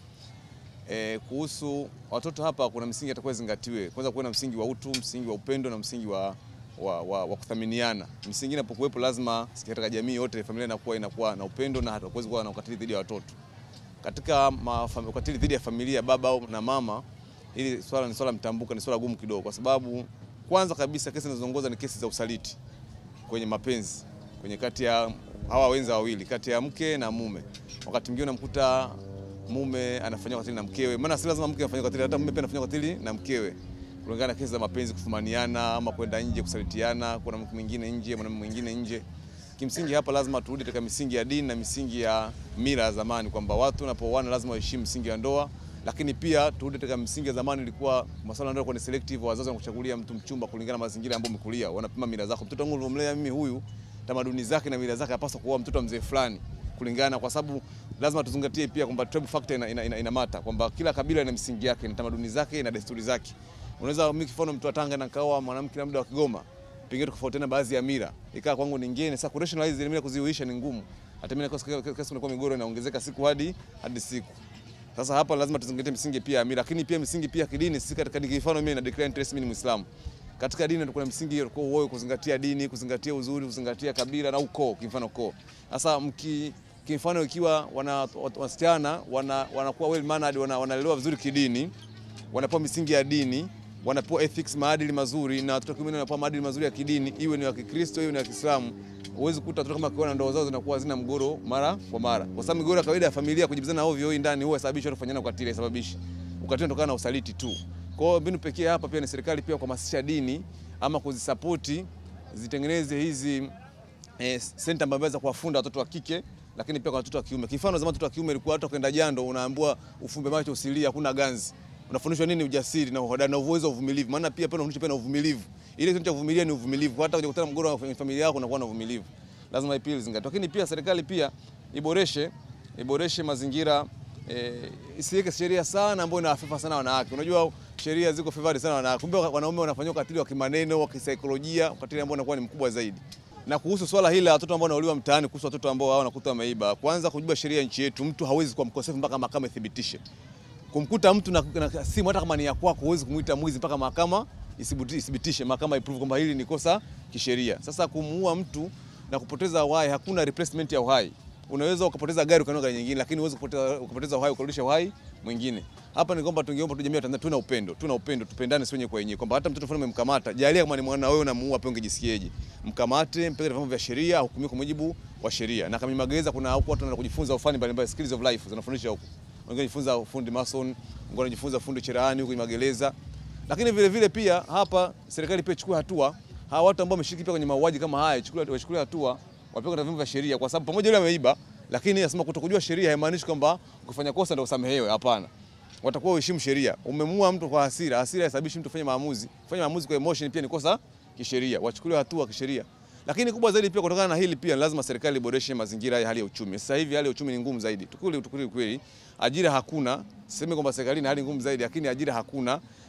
E, kuhusu watoto hapa kuna msingi atakuwa zingatiwe. Kwanza kuwe na msingi wa utu, msingi wa upendo na msingi wa, wa, wa, wa kuthaminiana. Misingi inapokuwepo lazima katika jamii yote familia inakuwa inakuwa na upendo na hatakuwezi kuwa na ukatili dhidi ya watoto. Katika mafam- ukatili dhidi ya familia baba au na mama, hili swala ni swala mtambuka, ni swala gumu kidogo, kwa sababu kwanza kabisa kesi zinazoongoza ni kesi za usaliti kwenye mapenzi, kwenye kati ya hawa wenza wawili, kati ya mke na mume. Wakati mwingine unamkuta mume anafanywa ukatili na mkewe, maana si lazima mke afanye ukatili, hata mume pia anafanya ukatili na mkewe, kulingana na kesi za mapenzi, kufumaniana ama kwenda nje, kusalitiana, kuna mke mwingine nje, mwanamume mwingine nje. Kimsingi hapa lazima turudi katika misingi ya dini na misingi ya mila ya zamani, kwamba watu wanapooana lazima waheshimu misingi ya ndoa, lakini pia turudi katika misingi ya zamani. Ilikuwa masuala ya ndoa ni selective, wazazi wanakuchagulia mtu mchumba kulingana na mazingira ambayo umekulia, wanapima mila zako. Mtoto wangu niliomlea mimi huyu, tamaduni zake na mila zake, hapaswa kuoa mtoto wa mzee fulani kulingana, kwa sababu lazima tuzingatie pia kwamba tribe factor ina, ina, ina, ina mata kwamba kila kabila ina misingi yake, ina tamaduni zake, ina desturi zake. Unaweza mimi kifano mtu wa Tanga na kaoa mwanamke labda wa Kigoma, pengine tofautiana baadhi ya mila, ikawa kwangu ni ngeni. Sasa kurationalize ile mila kuziuisha ni ngumu, hata mimi nakosa kesi inakuwa migoro inaongezeka siku hadi hadi siku. Sasa hapa lazima tuzingatie misingi pia ya mila, lakini pia misingi pia ya kidini. Sisi katika mfano mimi na declare interest, mimi ni Muislamu. Katika dini kuna msingi kwa wewe kuzingatia dini, kuzingatia uzuri, kuzingatia kabila na ukoo, kimfano ukoo. Sasa mki kimfano ikiwa wana wasichana wana, wanakuwa well mannered, wana, wanalelewa vizuri kidini, wanapewa misingi ya dini, wanapewa ethics, maadili mazuri, na watoto kiume wanapewa maadili mazuri ya kidini, iwe ni wa Kikristo iwe ni wa Kiislamu. Huwezi kukuta watoto kama kiona ndoa zao zinakuwa zina mgoro mara kwa mara, kwa sababu migoro ya kawaida ya familia kujibizana ovyo ovyo ndani huwa sababishi watu kufanyana ukatili, sababishi ukatili unatokana na usaliti tu. Kwa hiyo mbinu pekee hapa pia ni serikali pia kuhamasisha dini ama kuzisapoti zitengeneze hizi eh, senta ambazo za kuwafunda watoto wa kike lakini pia kwa watoto wa kiume. Kifano zamani watoto wa kiume ilikuwa hata kwenda jando unaambiwa ufumbe macho usilie, hakuna ganzi. Unafundishwa nini? Ujasiri na uhodari na uwezo wa uvumilivu. Maana pia pia unafundishwa pia na uvumilivu. Ile kitu cha kuvumilia ni uvumilivu. Hata ukikutana mgogoro wa familia yako unakuwa na uvumilivu. Lazima pia izingatiwe. Lakini pia serikali pia iboreshe iboreshe mazingira eh, isiweke sheria sana ambayo inawafifa sana wanawake. Unajua sheria ziko favored sana wanawake. Kumbe wanaume wanafanywa ukatili wa kimaneno, wa kisaikolojia, ukatili ambao unakuwa ni mkubwa zaidi na kuhusu swala hili la watoto ambao wanauliwa mtaani, kuhusu watoto ambao hao wanakuta wameiba, kwanza kujua sheria ya nchi yetu, mtu hawezi kuwa mkosefu mpaka mahakama ithibitishe. Kumkuta mtu na, na simu hata kama ni ya kwako, huwezi kumuita mwizi mpaka mahakama ithibitishe, mahakama iprove kwamba hili ni kosa kisheria. Sasa kumuua mtu na kupoteza uhai, hakuna replacement ya uhai. Unaweza ukapoteza gari ukanunua gari nyingine, lakini huwezi kupoteza ukapoteza uhai ukarudisha uhai mwingine. Hapa ni kwamba tungeomba tu jamii ya Tanzania tuna upendo, tuna upendo, tupendane sio wenyewe kwa wenyewe, kwamba hata mtoto fulani umemkamata, jalia kama ni mwana wewe unamuua, pia ungejisikiaje? Mkamate, mpeleke vyombo vya sheria, hukumiwe kwa mujibu wa sheria. Na kama magereza, kuna huko watu wanaenda kujifunza ufani mbalimbali, skills of life zinafundisha huko. Wengine wanajifunza ufundi mason, wengine wanajifunza ufundi cherehani huko magereza. Lakini vile vile pia hapa serikali pia ichukue hatua, hawa watu ambao wameshiriki pia kwenye mauaji kama haya, ichukue wachukulie hatua, wapeleke katika vyombo vya sheria, kwa sababu pamoja yule ameiba, lakini nasema kutokujua sheria haimaanishi kwamba ukifanya kosa ndio usamehewe. Hapana watakuwa uheshimu sheria. Umemua mtu kwa hasira, hasira haisababishi mtu kufanya maamuzi. Kufanya maamuzi kwa emotion pia ni kosa kisheria, wachukuliwe hatua kisheria. Lakini kubwa zaidi pia kutokana na hili pia lazima serikali iboreshe mazingira ya hali ya uchumi. Sasa hivi hali ya uchumi ni ngumu zaidi. Tukuli tukuli kweli. Ajira hakuna. Sisemi kwamba serikali ina hali ngumu zaidi, lakini ajira hakuna.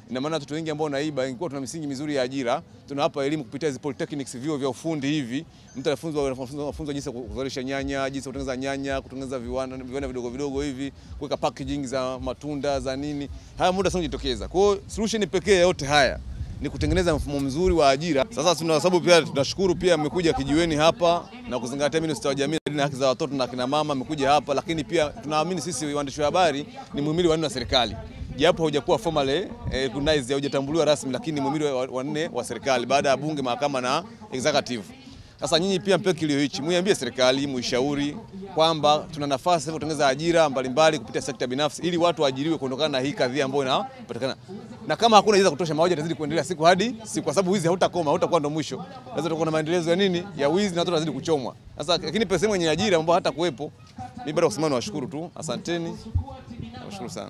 Ina maana watoto wengi ambao wanaiba, ingekuwa tuna misingi mizuri ya ajira, tunawapa elimu kupitia hizo polytechnics, vyuo vya ufundi hivi, mtu anafunzwa anafunzwa jinsi ya kuzalisha nyanya, jinsi ya kutengeneza nyanya, kutengeneza viwanda viwanda vidogo vidogo hivi, kuweka packaging za matunda za nini. Haya muda sana kujitokeza. Kwa hiyo solution pekee ya yote haya ni kutengeneza mfumo mzuri wa ajira. Sasa tuna sababu pia tunashukuru pia mmekuja kijiweni hapa na kuzingatia minister wa jamii na haki za watoto na kina mama mmekuja hapa, lakini pia tunaamini sisi waandishi wa habari ni muhimili wa nne wa serikali japo haujakuwa formally eh, recognized haujatambuliwa rasmi, lakini muhimili wa wa nne wa serikali baada ya bunge, mahakama na executive. Sasa nyinyi pia mpe kilio hichi, muiambie serikali, muishauri kwamba tuna nafasi sasa kutengeneza ajira mbalimbali kupitia sekta binafsi ili watu waajiriwe kuondokana na hii kadhia ambayo inapatikana. Na kama hakuna ajira za kutosha, mauaji yatazidi kuendelea siku hadi siku, kwa sababu wizi hautakoma, hautakuwa ndo mwisho. Lazima tutakuwa na maendelezo ya nini ya wizi na watu watazidi kuchomwa. Sasa lakini pesa yenye ajira ambayo hata kuwepo, mimi bado kusema nawashukuru tu, asanteni, nawashukuru sana.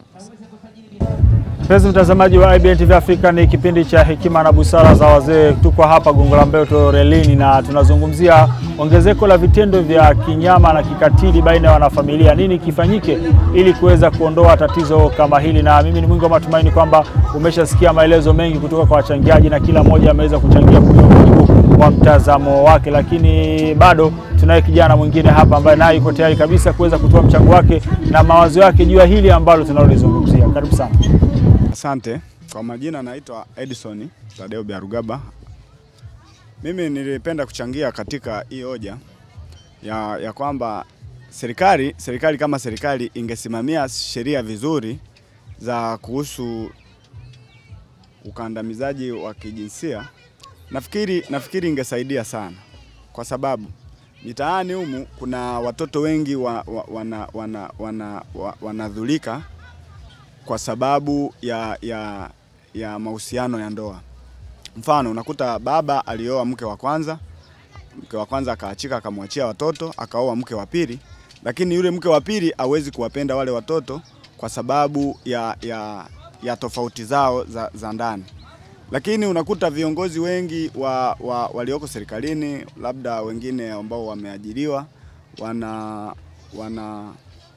Mpenzi mtazamaji wa IBN TV Afrika, ni kipindi cha hekima na busara za wazee. Tuko hapa Gongo la Mboto relini na tunazungumzia ongezeko la vitendo vya kinyama na kikatili baina ya wanafamilia. Nini kifanyike ili kuweza kuondoa tatizo kama hili? Na mimi ni mwingi wa matumaini kwamba umeshasikia maelezo mengi kutoka kwa wachangiaji na kila mmoja ameweza kuchangia kwa mujibu wa mtazamo wake, lakini bado tunaye kijana mwingine hapa ambaye naye yuko tayari kabisa kuweza kutoa mchango wake na mawazo yake juu ya hili ambalo tunalolizungumzia. Karibu sana. Asante. Kwa majina naitwa Edison Tadeo Biarugaba. Mimi nilipenda kuchangia katika hii hoja ya, ya kwamba serikali serikali kama serikali ingesimamia sheria vizuri za kuhusu ukandamizaji wa kijinsia, nafikiri nafikiri ingesaidia sana, kwa sababu mitaani humu kuna watoto wengi wa, wa, wana, wana, wana, wa, wanadhulika kwa sababu ya, ya, ya mahusiano ya ndoa. Mfano, unakuta baba alioa mke wa kwanza, mke wa kwanza akaachika akamwachia watoto, akaoa mke wa pili, lakini yule mke wa pili hawezi kuwapenda wale watoto kwa sababu ya, ya, ya tofauti zao za, za ndani. Lakini unakuta viongozi wengi wa, wa, walioko serikalini, labda wengine ambao wameajiriwa, wana, wana,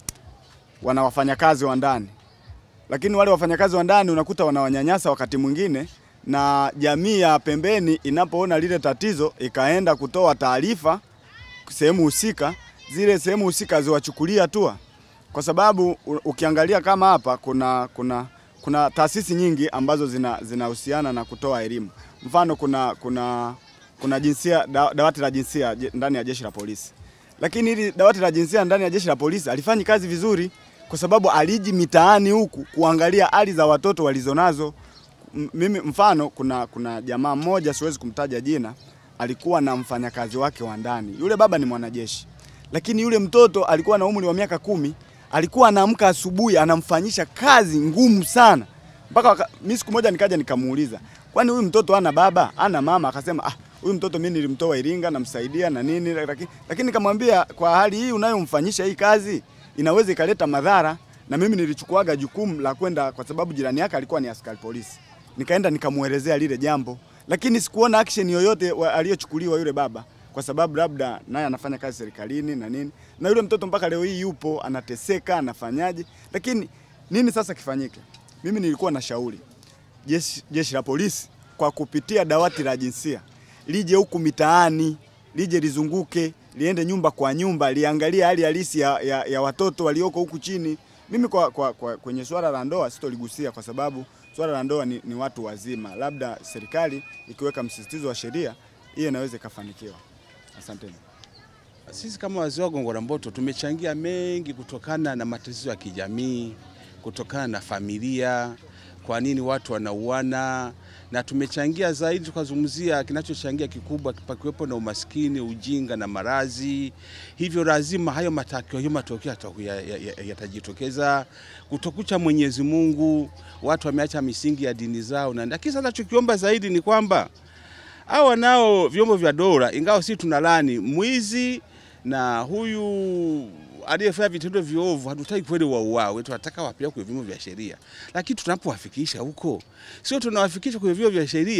wana wafanyakazi wa ndani lakini wale wafanyakazi wa ndani unakuta wanawanyanyasa wakati mwingine, na jamii ya pembeni inapoona lile tatizo ikaenda kutoa taarifa sehemu husika, zile sehemu husika haziwachukulia hatua, kwa sababu u- ukiangalia kama hapa kuna kuna kuna taasisi nyingi ambazo zina zinahusiana na kutoa elimu. Mfano kuna kuna kuna jinsia da, dawati la jinsia je- ndani ya jeshi la polisi, lakini hili dawati la jinsia ndani ya jeshi la polisi alifanyi kazi vizuri kwa sababu aliji mitaani huku kuangalia hali za watoto walizonazo. M- Mimi mfano, kuna kuna jamaa mmoja siwezi kumtaja jina, alikuwa na mfanyakazi wake wa ndani. Yule baba ni mwanajeshi, lakini yule mtoto alikuwa na umri wa miaka kumi. Alikuwa anaamka asubuhi anamfanyisha kazi ngumu sana mpaka waka- mimi siku moja nikaja nikamuuliza, kwani huyu mtoto ana baba ana mama? Akasema ah, huyu mtoto mimi nilimtoa Iringa namsaidia na nini, lakini lakini nikamwambia kwa hali hii unayomfanyisha hii kazi inaweza ikaleta madhara, na mimi nilichukuaga jukumu la kwenda, kwa sababu jirani yake alikuwa ni askari polisi, nikaenda nikamuelezea lile jambo, lakini sikuona action yoyote wa- aliyochukuliwa yule baba, kwa sababu labda naye anafanya kazi serikalini na nini, na yule mtoto mpaka leo hii yupo anateseka, anafanyaje? Lakini nini sasa kifanyike? Mimi nilikuwa na shauri jeshi, jeshi la polisi kwa kupitia dawati la jinsia lije huku mitaani, lije lizunguke, liende nyumba kwa nyumba, liangalie hali halisi ya, ya, ya watoto walioko huku chini. Mimi kwa, kwa, kwa, kwenye swala la ndoa sitoligusia kwa sababu swala la ndoa ni, ni watu wazima, labda serikali ikiweka msisitizo wa sheria hiyo inaweza ikafanikiwa. Asanteni. Sisi kama wazee wa Gongo la Mboto tumechangia mengi kutokana na matatizo ya kijamii, kutokana na familia, kwa nini watu wanauana, na tumechangia zaidi, tukazungumzia kinachochangia kikubwa pakiwepo na umaskini, ujinga na maradhi. Hivyo lazima hayo matokeo hayo matokeo yataku- ya- ya- ya- yatajitokeza. Kutokucha Mwenyezi Mungu, watu wameacha misingi ya dini zao, na lakini sasa tunachokiomba zaidi ni kwamba hawa nao vyombo vya dola, ingawa sisi tunalani mwizi na huyu aliyefanya vitendo viovu, hatutaki kweli wauawe, tunataka wapelekwe kwenye vyombo vya sheria. Lakini tunapowafikisha huko, sio tunawafikisha kwenye vyombo vya sheria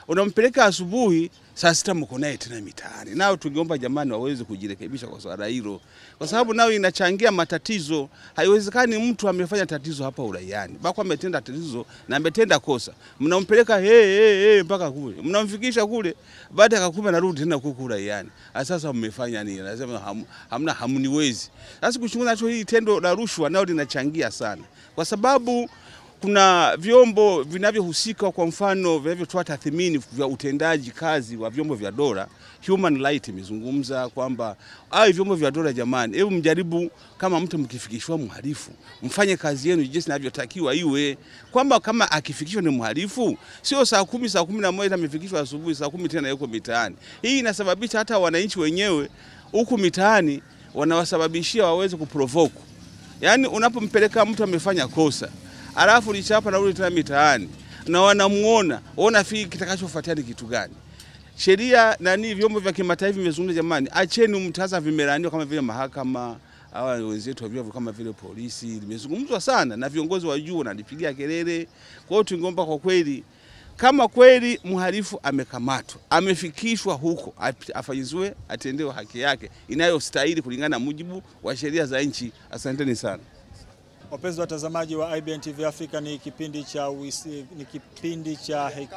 unampeleka asubuhi, saa sita mko naye tena mitaani. Nao tungeomba jamani, waweze kujirekebisha kwa swala hilo, kwa sababu nao inachangia matatizo. Haiwezekani mtu amefanya tatizo hapa uraiani, bako ametenda tatizo na ametenda kosa, mnampeleka hey, hey, hey, mpaka kule, mnamfikisha kule, baada ya kakumi narudi tena huku uraiani. Sasa mmefanya nini? Nasema ham, hamna hamniwezi. Sasa kuchunguza nacho hili tendo la rushwa nao linachangia sana, kwa sababu kuna vyombo vinavyohusika, kwa mfano vinavyotoa tathmini vya utendaji kazi wa vyombo vya dola. Human Rights imezungumza kwamba ai, vyombo vya dola jamani, hebu mjaribu kama mtu mkifikishwa mhalifu, mfanye kazi yenu jinsi inavyotakiwa iwe, kwamba kama akifikishwa ni mhalifu, sio saa kumi saa kumi na moja amefikishwa asubuhi, saa kumi tena yuko mitaani. Hii inasababisha hata wananchi wenyewe huku mitaani wanawasababishia waweze kuprovoke. Yaani unapompeleka mtu amefanya kosa alafu lichapa narudi tena mitaani na wanamuona, unafikiri kitakachofuatia ni kitu gani? Sheria nani, vyombo vya kimataifa vimezungumza, jamani, acheni mtaza vimelaniwa kama vile mahakama hawa wenzetu wa vyombo kama vile polisi, limezungumzwa sana na viongozi wa juu wanalipigia kelele. Kwa hiyo tungeomba kwa kweli, kama kweli mhalifu amekamatwa, amefikishwa huko, afanyiziwe, atendewe haki yake inayostahili kulingana na mujibu wa sheria za nchi. Asanteni sana. Wapenzi watazamaji wa IBN TV Africa, ni kipindi cha wisi, ni kipindi cha heki...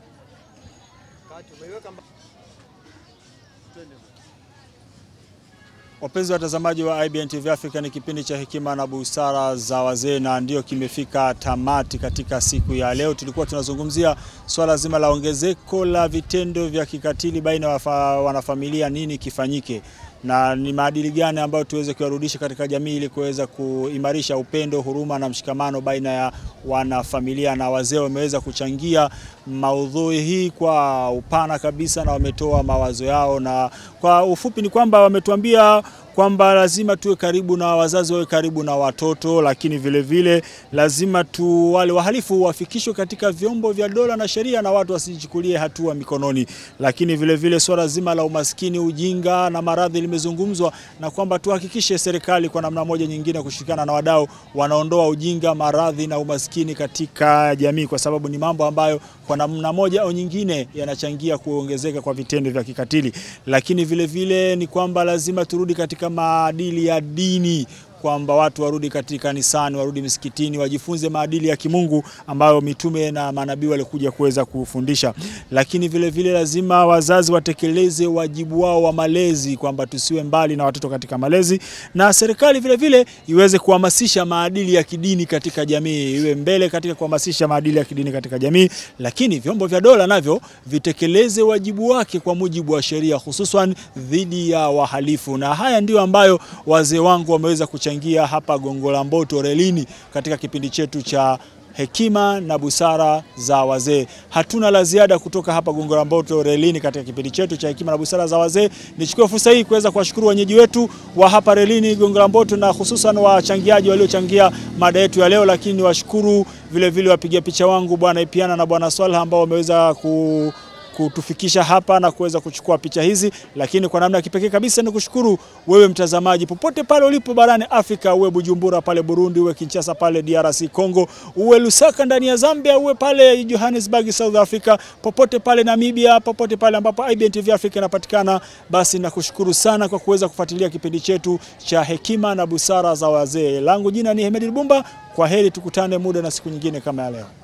Wapenzi watazamaji wa IBN TV Africa, ni kipindi cha hekima na busara za wazee, na ndio kimefika tamati katika siku ya leo. Tulikuwa tunazungumzia swala zima la ongezeko la vitendo vya kikatili baina ya wanafamilia, nini kifanyike na ni maadili gani ambayo tuweze kuyarudisha katika jamii ili kuweza kuimarisha upendo, huruma na mshikamano baina ya wanafamilia. Na wazee wameweza kuchangia maudhui hii kwa upana kabisa, na wametoa mawazo yao, na kwa ufupi ni kwamba wametuambia kwamba lazima tuwe karibu na wazazi, wawe karibu na watoto, lakini vile vile lazima tu wale wahalifu wafikishwe katika vyombo vya dola na sheria, na watu wasijichukulie hatua mikononi. Lakini vile vile swala zima la umaskini, ujinga na maradhi limezungumzwa, na kwamba tuhakikishe serikali kwa namna moja nyingine kushirikiana na wadau wanaondoa ujinga, maradhi na umaskini katika jamii, kwa sababu ni mambo ambayo kwa namna moja au nyingine yanachangia kuongezeka kwa vitendo vya kikatili. Lakini vile vile ni kwamba lazima turudi katika maadili ya dini kwamba watu warudi katika kanisani, warudi misikitini, wajifunze maadili ya kimungu ambayo mitume na manabii walikuja kuweza kufundisha. Lakini vile vile lazima wazazi watekeleze wajibu wao wa malezi, kwamba tusiwe mbali na watoto katika malezi, na serikali vile vile iweze kuhamasisha maadili ya kidini katika jamii, iwe mbele katika kuhamasisha maadili ya kidini katika jamii. Lakini vyombo vya dola navyo vitekeleze wajibu wake kwa mujibu wa sheria, hususan dhidi ya wahalifu, na haya ndio ambayo wazee wangu wameweza kuchangia hapa Gongo la Mboto relini katika kipindi chetu cha hekima na busara za wazee. Hatuna la ziada kutoka hapa Gongo la Mboto relini katika kipindi chetu cha hekima na busara za wazee. Nichukue fursa hii kuweza kuwashukuru wenyeji wetu wa hapa relini Gongo la Mboto na hususan wachangiaji waliochangia mada yetu ya leo, lakini niwashukuru vile vile wapiga picha wangu Bwana Ipiana na Bwana Swalha ambao wameweza ku kutufikisha hapa na kuweza kuchukua picha hizi, lakini kwa namna ya kipekee kabisa ni kushukuru wewe mtazamaji, popote pale ulipo barani Afrika, uwe Bujumbura pale Burundi, uwe Kinshasa pale DRC Congo, uwe Lusaka ndani ya Zambia, uwe pale Johannesburg South Africa, popote pale Namibia, popote pale ambapo IBN TV Africa inapatikana, basi nakushukuru sana kwa kuweza kufuatilia kipindi chetu cha hekima na busara za wazee. Langu jina ni Hemedi Lubumba. Kwa heri, tukutane muda na siku nyingine kama ya leo.